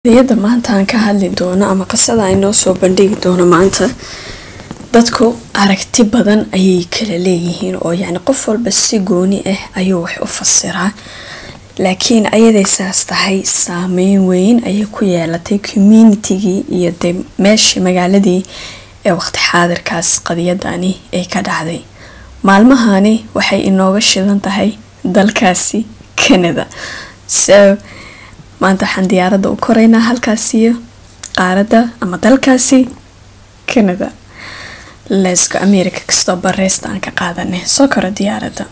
qadiyada maanta aan ka hadli doono ama qisada aan inoo soo bandhigi doono maanta dadku aragti badan ayay kala leeyihiin oo yacni qof walba si gooni ah ayuu wax u fasiraa laakiin ayaday saas tahay saameyn weyn ayay ku yeelatay communitigii iyo dee meeshii magaaladii ee waqti xaadirkaas qadiyadani ay ka dhacday maalmahani waxay inooga shidan tahay dalkaasi canada so maanta waxaan diyaaradda u koreynaa halkaasiyo qaaradda ama dalkaasi canada lesko america kastoo bareysta aan ka qaadanay soo koro diyaaradda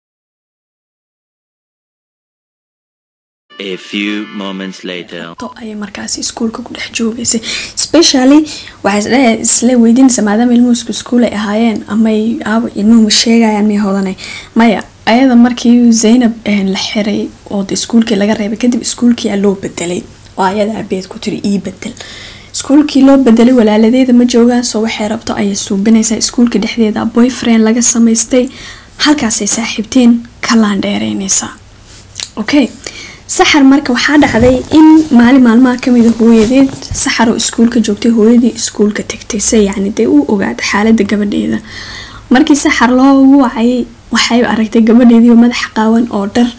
A few moments later. to ayay markaasi iskuulka ku dhex joogaysay specially waxay isdhe isla weydiinaysa maadaama ilmuhu isku iskuul ay ahaayeen amay aabo ilmuhu ma sheegayaan may hodanay maya ayada markii zaynab la xiray oo de iskuulkii laga reebay kadib iskuulkii aa loo bedelay oo ayada abeed ku tiri ii bedel iskuulkii loo bedelay walaaladeeda ma joogaan soo waxay rabto ayay suubinaysaa iskuulka dhexdeeda boyfriend laga samaystay halkaasay saaxiibtiin ka laandheereynaysaa okay saxar marka waxaa dhacday in maalin maalmaha kamida hooyadeed saxar oo iskuulka joogtay hooyadii iskuulka tagtay se yacni dee u ogaada xaalada gabadheeda markii saxar loogu wacayay waxay aragtay gabadheedii madaxa qaawan oo dhar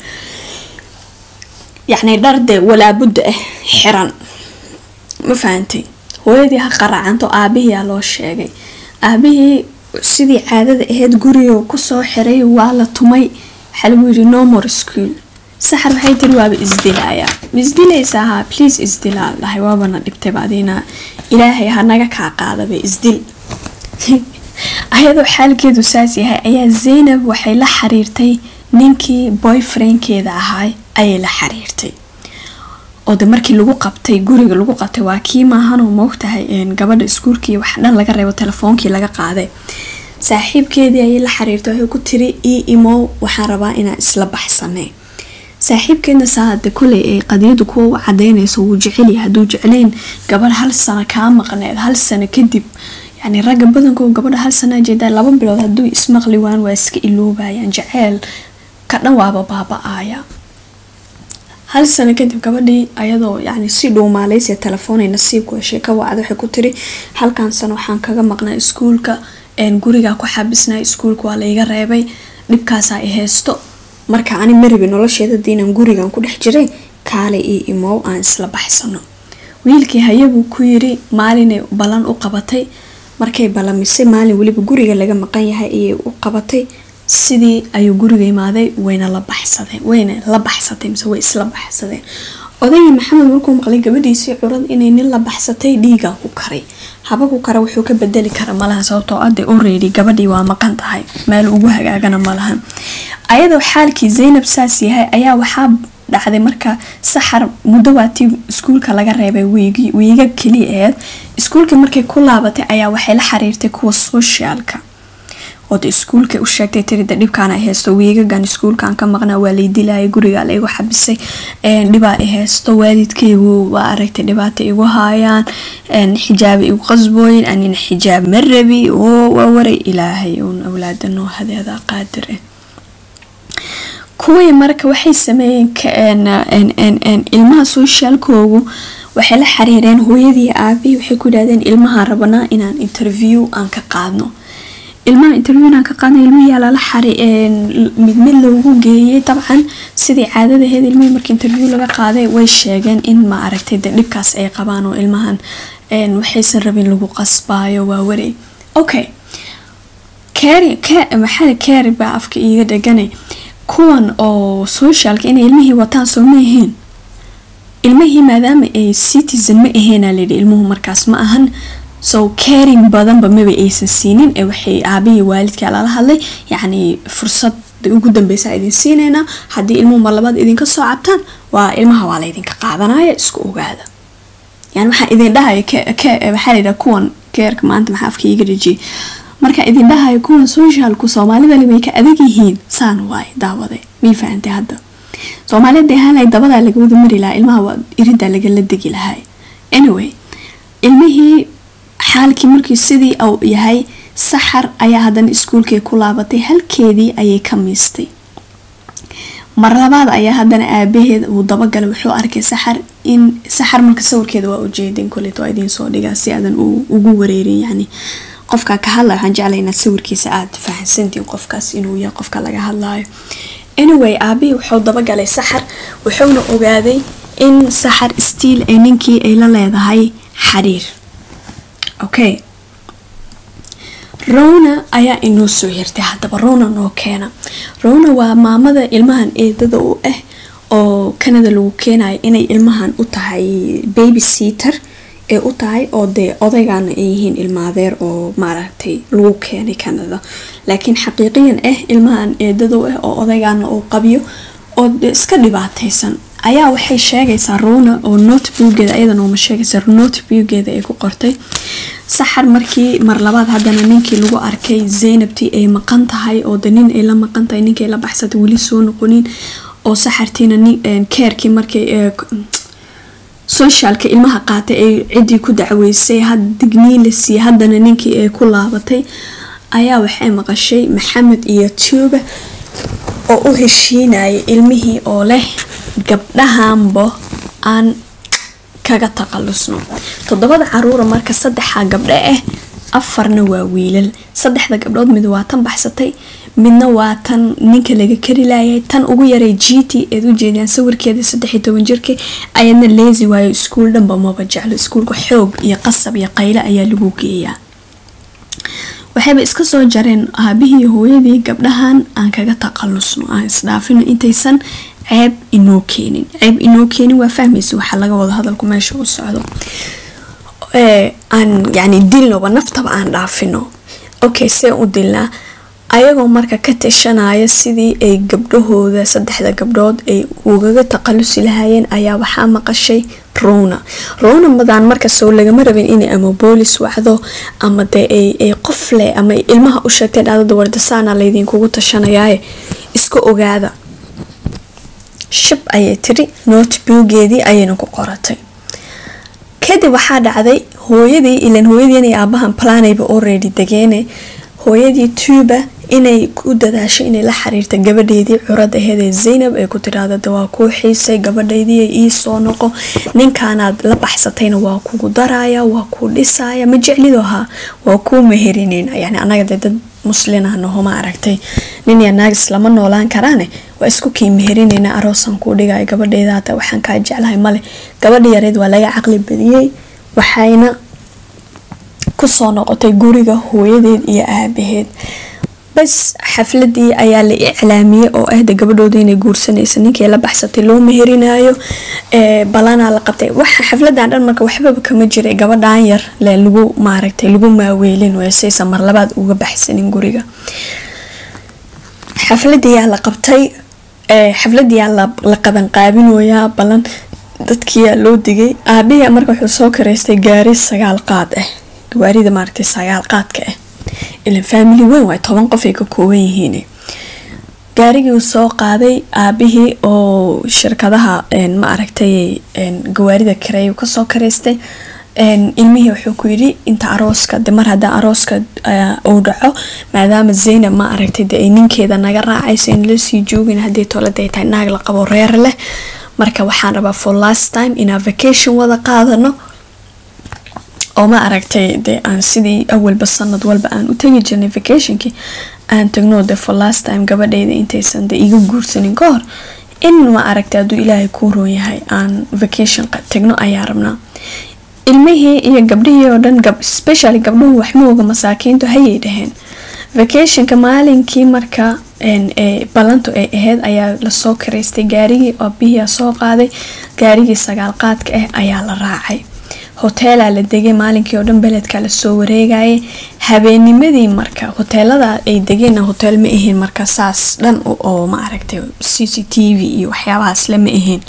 yacni dhar dee walaabudda ah xiran ma fahantay hooyadii ha qaracanto aabihiiaa loo sheegay aabihii sidii caadada ahayd guriga kusoo xiray waa la tumay waxaa lagu yiri nomor school saxar waxay tiri waaba isdilayaa ma isdilaysa ahaa please isdilaa dhahay waabana dhibtayba adiina ilaahay hanaga kaa qaadaba isdil ayadoo xaalkeedu saas yahay ayaa zaynab waxay la xiriirtay ninkii boyfriendkeeda ahaa ayay la xiriirtay oo de markii lagu qabtay guriga lagu qabtay waa kii maahanoo moogtahay gabadha iskuulkii wax dhan laga reebo telefoonkii laga qaaday saaxiibkeedii ayay la xiriirtay waxay ku tiri ii imow waxaan rabaa inaan isla baxsanay saaxiibkeedna saade kuley ay qadiyadu kuwa u cadeynayso wuu jecelyahay hadduu jeclayn gabadh hal sano kaa maqneed hal sano kadib yacni ragga badankoo gabadha hal sana jeedaa laba bilood hadduu ismaqli waan waa iska iloobayaan jaceyl ka dhan waaba baaba-aaya hal sano kadib gabadhii ayadoo yacni si dhuumaaleysiya telefoonay nasiibku heshay ka wacda waxay ku tiri halkan sano waxaan kaga maqnaa iskuulka gurigaa ku xabisnaa iskuulka waa layga reebay dhibkaasaa i haysto marka ani marabi nolosheeda diinaan gurigan ku dhex jiray kaalay io imow aan isla baxsano wiilkii hayabuu ku yiri maalinay ballan u qabatay markay ballamisay maalin weliba guriga laga maqan yahay ayay u qabatay sidii ayuu guriga imaaday wayna la baxsadeen wayna la baxsatay mise way isla baxsadeen odayga maxamed markuu maqlay gabadhiisii curad inay nin la baxsatay dhiigaa ku karay haba ku kara wuxuu ka bedeli kara malaha sababtoo ade already gabadhii waa maqan tahay meel ugu hagaagana malahan ayadoo xaalkii zaynab saas yahay ayaa waxaa dhacday marka saxar muddo waatii iskuulka laga reebay wiiga keliya aheed iskuulka markay ku laabatay ayaa waxay la xiriirtay kuwa socialka ood iskuulka u sheegtay tirida dhibkaan ay haysto wiigagan iskuulkan ka maqnaa waa lay dilayay guriga laygu xabisay dhibaa i haysto waalidkaygu waa aragtay dhibaata igu haayaan xijaaba igu qasbooyin anina xijaab ma rabi waa waray ilaahay uun awlaada noo hadeeda qaadir ah kuwii marka waxay sameeyeen ilmaha socialkoogu waxay la xiriireen hooyadii aabihii waxay ku yidhahdeen ilmahaan rabanaa inaan interview aan ka qaadno ilmaha interviewnan ka qaadna ilmihii lala xari mid mid loogu geeyay dabcan sidii caadadaheed ilmihii markii interview laga qaaday way sheegeen in ma aragtay de dhibkaas ay qabaan oo ilmahan waxaysan rabin lagu qasbaayo waa wareeg okay maxaa kari baa afka iiga dheganay kuwan oo socialka inay ilmihii wataan soo ma ahayn ilmihii maadaama ay citizen ma ahaynaa layidhi ilmuhu markaas ma ahan so caring badanba maba aysan siinin ee waxay aabihii waalidkaa lala hadlay yacni fursad ugu dambeysa idin siineynaa haddii ilmuhu mar labaad idinka soo cabtaan waa ilmaha waa laydinka qaadanaya isku ogaada yani waxaa idin dhahaya waxaa layidhaha kuwan keerka maanta maxaa afka iiga dhejiyay marka idin dhahayo kuwan socialku soomaalida way ka adag yihiin saan waay daawade mii fahantay hadda soomaalida ahaanay dabadaa laga wada mari lahaa ilmaha iridaa lagala degi lahay anyway ilmihii xaalkii markii sidii uu yahay saxar ayaa haddana iskuulkay ku laabatay halkeedii ayay ka miistay mar labaad ayaa haddana aabaheed uu dabagalay wuxuu arkay saxar in saxar marka sawirkeeda waa ujeedin kolet waa idiin soo dhigaa si aadan ugu wareerin yani qofka ka hadlaya waxaan jeclay inaad sawirkiisa aad fahansantiin qofkaas inuu yahay qofka laga hadlayo anyway aabihii wuxuu dabagalay saxar wuxuuna ogaaday in saxar stiil ay ninkii ay la leedahay xiriir okay rowna ayaa inoo soo hirtay haddaba rowna noo keena rowna waa maamada ilmahan eedada u ah oo canada lagu keenayo inay ilmahan u tahay baby seater ee u tahay oo dee odaygana ay yihiin ilmaadeer oo maaragtay lagu keenay canada laakiin xaqiiqiyan ah ilmahan eedada u ah oo odaygana uu qabiyo oo iska dhibaataysan ayaa waxay sheegaysaa rowna oo noteboogeeda ayadan uma sheegaysa noteboogeeda ay ku qortay saxar markii mar labaad haddana ninkii lagu arkay zaynabtii ay maqan tahay oo de nin ay la maqan tahay ninkii ay la baxsatay weli soo noqonin oo saxartiina keerkii markay socialka ilmaha qaatay ay ciddii ku dacweysay digniin la siiyey haddana ninkii ay ku laabatay ayaa waxay maqashay maxamed iyo tuuba oo u heshiinayay ilmihii oo leh gabdhahanbo aan kaga taqalusno toddobada caruura marka saddexa gabdho ah afarna waa wiilal saddexda gabdhood mid waa tan baxsatay midna waa tan ninka laga kari laayay tan ugu yaray g t eed ujeedaan sawirkeeda saddexiy toban jirka ayadna leesi waayo iskuul dhanba maba jeclo iskuulka xoog iyo qasab iyo qayle ayaa lagu geeyaa waxayba iska soo jareen aabihii hooyadii gabdhahan aan kaga taqalusno aan isdhaafino intaysan ceeb inoo keenin ceeb inoo keenin waa fahmaysa waxaa laga wada hadalku meesha u socdo aan yani dilnoba naftaba aan dhaafino okay see u dilnaa ayagoo marka ka tashanaya sidii ay gabdhahooda saddexda gabdhood ay ugaga taqalusi lahaayeen ayaa waxaa maqashay rowna rowna madaan markasoo lagama rabin inay ama boolis wacdo ama dee ay qof leh ama ilmaha u sheegtay dhacdada wardasaana laydinkugu tashanayaaye iska ogaada shab ayay tiri noteboogeedii ayayna ku qoratay kadib waxaa dhacday hooyadii ilan hooyadii inay aabahan planayba already degeene hooyadii tuuba inay ku dadaasho inay la xiriirta gabadheedii curad aheed ee zaynab ay ku tiraahda de waa kuu xiisay gabadhaydii ii soo noqo ninkaanaad la baxsatayna waa kugu daraya waa kuu dhisaya ma jeclido ahaa waa kuu mehelineyna yani anaga dee dad muslinahnaho ma aragtay nin ya naagis lama noolaan karaane waa isku kii meherineyna aroosan kuu dhigaya gabadheeda hata waxaan kaa jeclahay male gabadha yareed waa laga caqli badiyey waxayna kusoo noqotay guriga hooyadeed iyo aabaheed bas xafladii ayaa la iclaamiyey oo ahda gabadhooda inay guursanaysa ninkii la baxsatay loo meherinayo balanaa la qabtay waxa xafladan dhan marka waxbaba kama jiray gabadhan yar le lagu maaragtay lagu maaweelin saysa mar labaad uga baxsanin guriga xafladiyaa la qabtay xafladiyaa la qabanqaabinoyaa balan dadkiyaa loo digay aabihi marka wuxuu soo kareystay gaari sagaal qaad ah gawaarida maaragtay sagaal qaadka ah ilan faamili weyn waay toban qof ay ka kooban yihiin gaarigii uu soo qaaday aabihii oo shirkadaha ma aragtay gawaarida kareey kasoo kareystay ilmihii wuxuu ku yidhi inta arooska de mar hadaa arooska uu dhaco maadaama zaynab ma aragtay de ay ninkeeda naga raacayso in lasii joogin haddii tolada ay tahay naag la qabo reer leh marka waxaan rabaa for last time inaan vacation wada qaadano oo ma aragtay de aan sidii awalba sanad walba aan u tegi jirnay vacationkii aan tagno de for last time gabadheyda intaysan de iga guursanin ka hor in ma aragtay hadduu ilaahay kuu roon yahay aan vacation tagno ayaa rabnaa ilmihii iyo gabdhihii oo dhan specially gabdhuhu waxmooga masaakiintu hayay dhaheen vacationka maalinkii marka ballantu ay aheyd ayaa lasoo kareystay gaarigii aabihii soo qaaday gaarigii sagaal qaadka ah ayaa la raacay hoteelaa la degay maalinkii oo dhan beledka lasoo wareegayay habeenimadii marka hoteelada ay degeen hotel ma ahayn marka saas dhan oo ma aragtay c c t v iyo waxyaabahaas lama ahayn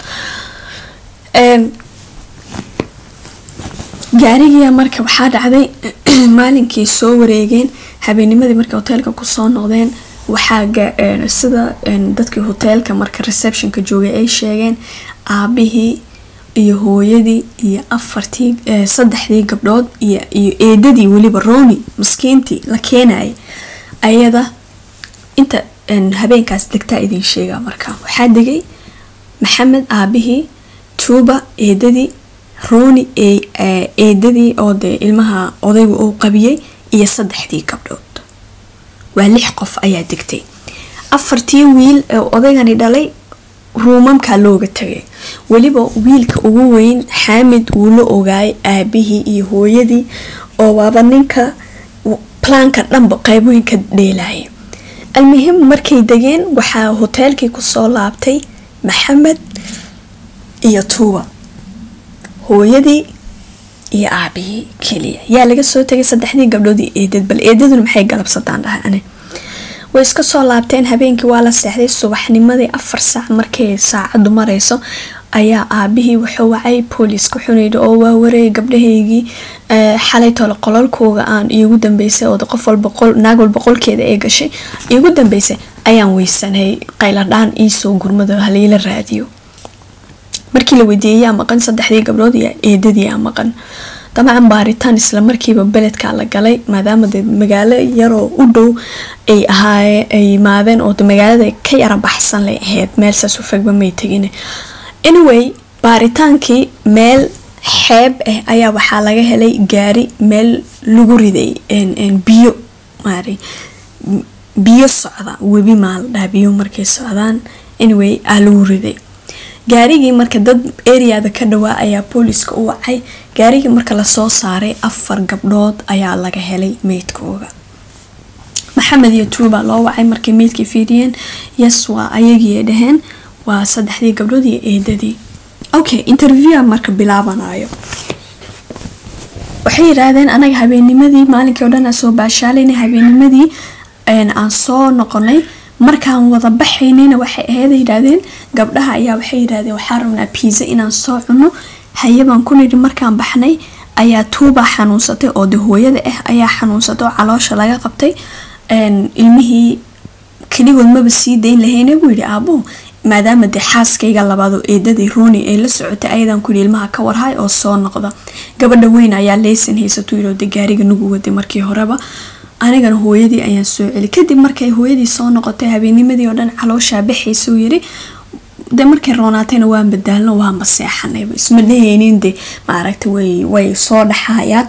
gaarigiia marka waxaa dhacday maalinkii soo wareegeen habeenimadii marka hoteelka kusoo noqdeen waxaa sida dadkii hoteelka marka receptionka joogay ay sheegeen aabihii iyo hooyadii iyo afartii saddexdii gabdhood iyo eedadii weliba roni maskiintii la keenayay ayada inta habeenkaas degtaa idin sheegaa marka waxaa degay maxamed aabihii tuuba eedadii rooni eedadii oo dee ilmaha odaygu uu qabiyey iyo saddexdii gabdhood waa lix qof ayaa degtay afartii wiil ee odaygani dhalay ruumamkaa looga tagay weliba wiilka ugu weyn xaamid wuu la ogaayay aabihii iyo hooyadii oo waaba ninka plaanka dhanba qeybooyinka dheelaya almuhim markay degeen waxaa hoteelkii kusoo laabtay maxamed iyo tuuba hooyadii iyo aabihii keliya yaa laga soo tegay saddexdii gabdhood iyo eedad bal eedaduna maxay galabsataan dhahay ani way iska soo laabteen habeenkii waa la seexday subaxnimadii afar saac markay saacadu mareyso ayaa aabihii wuxuu wacay booliiska xunayda oo waa wareeyay gabdhahaygii xalay tole qololkooga aan iigu dambeysay oo qof walba naag walba qolkeeda ee gashay iigu dambeysay ayaan weysanay qayladhaan iisoo gurmado haliila raadiyo markii la weydiiyey yaa maqan saddexdii gabdhood iyo eedadii yaa maqan dabcan baaritaan isla markiiba beledkaa la galay maadaama de magaalo yaroo u dhow ay ahaaye ay yimaadeen oo magaalada ka yara baxsan lay ahayd meel saas u fogba may tegin anyway baaritaankii meel xeeb ah ayaa waxaa laga helay gaari meel lagu riday biyo maari biyo socda webi maa la dhaha biyo markay socdaan anyway aa lagu riday gaarigii marka dad areada ka dhawaa ayaa booliiska u wacay gaarigii marka lasoo saaray afar gabdhood ayaa laga helay meydkooga maxamed iyo tuuba loo wacay markay meydkii fiiriyeen yes waa ayagii dhaheen waa saddexdii gabdhood iyo eedadii okay interviewa marka bilaabanayo waxay yiraahdeen anaga habeenimadii maalinkii o dhan aan soo baashaalayna habeenimadii aan soo noqonay markaan wada baxaynayna waxay ahayd yidhaahdeen gabdhaha ayaa waxay yidhahdeen waxaa rabnaa biisa inaan soo cuno hayabaan ku nidhi markaan baxnay ayaa tuuba xanuunsatay oo de hooyada ah ayaa xanuunsatay oo caloosha laga qabtay ilmihii keligood maba sii dayn lahayna buu yidhi aabo maadaama dee xaaskayga labaado eedadii rooni ay la socotay ayadaan kuyidhi ilmaha ka warhay oo soo noqda gabadha weyn ayaa leysan haysatuu yidhi oo de gaariga nugu waday markii horeba anigana hooyadii ayaan soo celi kadib markay hooyadii soo noqotay habeenimadii oo dhan calooshaa baxaysa uu yiri de markay roonaatayna waan badaalno waanba seexanayba isma dhahaynin de maaragta way way soo dhaxayaan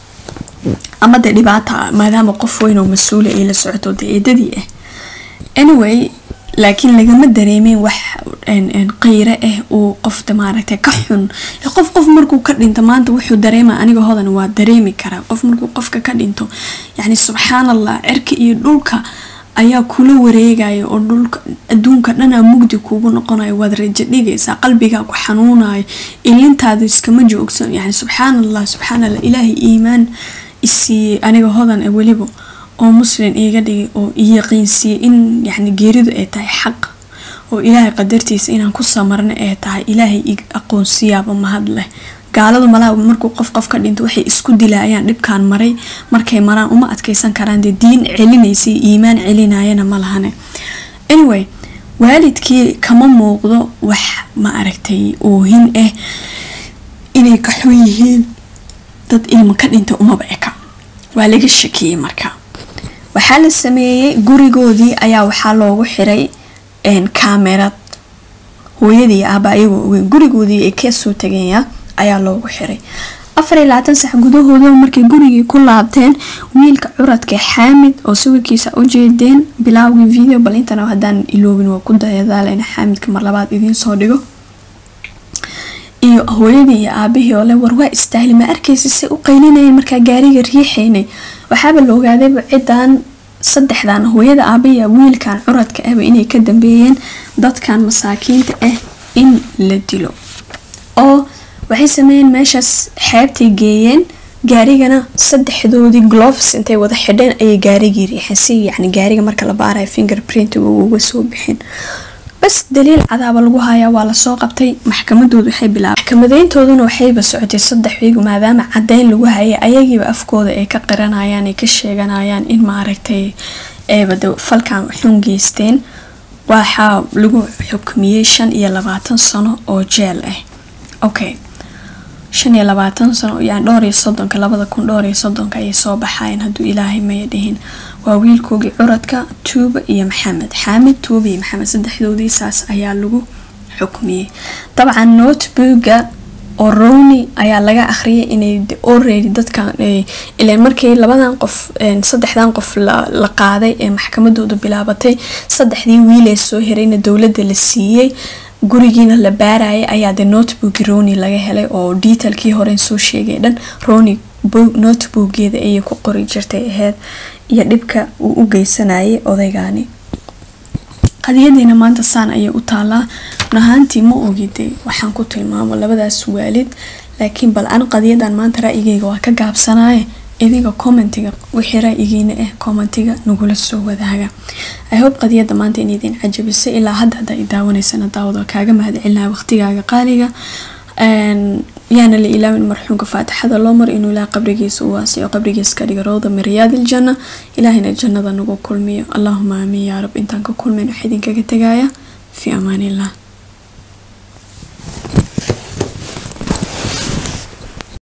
ama de dhibaata maadaama qof weyn oo mas-uula ay la socoto de eedadii ah anyway laakiin lagama dareemin wax qeyre ah uu qofta maaragtay ka xun qof qof markuu ka dhinto maanta wuxuu dareema aniga hodan waa dareemi karaa qof markuu qofka ka dhinto yacni subxaan allah cirka iyo dhulka ayaa kula wareegaya oo dhulka adduunka dhanaa mugdi kuugu noqonayo waad rajo dhigaysaa qalbigaa ku xanuunayo ilintaada iskama joogsan yani subxaan allah subxaan allah ilaahay iimaan isiiyey aniga hodan ee weliba oo muslim iiga dhigay oo iyaqiinsiiyey in yani geeridu ay tahay xaq oo ilaahay qadartiisa inaan ku samarna ay tahay ilaahay i aqoonsiyaaba mahad leh gaaladu malaa markuu qof qof ka dhinto waxay isku dilaayaan dhibkaan maray markay maraan uma adkeysan karaan dee diin celinaysa iimaan celinayana ma lahane anyway waalidkii kama muuqdo wax ma aragtay oohin ah inay ka xun yihiin dad ilmo ka dhinta umaba eka waa laga shakiyey marka waxaa la sameeyey gurigoodii ayaa waxaa loogu xiray kaamerad hooyadii aaba ayagoo ogeyn gurigoodii ay kasoo tageenya ayaa loogu xiray afar iyo labaatan sax gudahooda markay gurigii ku laabteen wiilka curadka xaamid oo sawirkiisa u jeedeen bilaawgii video bal intana haddaan iloobin waa ku dayadaalena xaamidka mar labaad idiin soo dhigo iyo hooyadii iyo aabihii oo le war waa istaahli ma arkaysa say u qaylinayeen markaa gaariga riixaynay waxaaba la ogaadayba cidan saddexdan hooyada aabiya wiilkan curadka ahba inay ka dambeeyeen dadkan masaakiinta ah in la dilo oo waxay sameeyeen meeshaas xeebtay geeyeen gaarigana saddexdoodii gloves intay wada xidheen ayay gaarigii riixeen si yacni gaariga marka la baarayo fingerprintiga uga soo bixin bas daliil cadaaba lagu hayaa waa lasoo qabtay maxkamadoodu waxay bilaabay maxkamadeyntooduna waxayba socotay saddex wiig maadaama cadeyn lagu hayay ayagiiba afkooda ay ka qiranayaan ay ka sheeganayaan in maaragtay eebada falkan xun geysteen waxaa lagu xukmiyey shan iyo labaatan sano oo jeel ah okay shan iyo labaatan sano yani dhowr iyo soddonka labada kun dhowr iyo soddonka ayay soo baxaayeen hadduu ilaahay maya dhihin waa wiilkoogii curadka tuuba iyo maxamed xaamid tuuba iyo maxamed saddexdoodii saas ayaa lagu xukmiyey dabcan notebooga oo rowni ayaa laga akhriyay inay already dadkan ilaan markii labadan qof saddexdan qof la qaaday ee maxkamadooda bilaabatay saddexdii wiilee soo herayna dowladda la siiyey gurigiina la baarayay ayaa de notebook roni laga helay oo detailkii horen soo sheegay dhan roni noteboogeeda ayay ku qori jirtay aheyd iyo dhibka uu u geysanayay odaygani qadiyadiina maanta saan ayay u taalaa runahaantii ma ogide waxaan ku tilmaamo labadaas waalid laakiin bal an qadiyadan maanta ra-yigeyga waa ka gaabsanaye idiga commentiga wixii ra-yigiina ah commentiga nagula soo wadaaga i hope qadiyada maanta in idin cajabisay ilaa hadda hadda i daawanaysana daawada kaaga mahad celinaya waqtigaaga qaaliga yaana la ilaawin marxuumka faatixada loo mar inuu ilaah qabrigiisa u waasiyo qabrigiisa ka dhiga rawda min riyaadi iljanna ilaahina jannada nagu kulmiyo allahuma aamiin yaa rab intaan ka kulmayn waxaa idinkaga tegaya fi amaan illah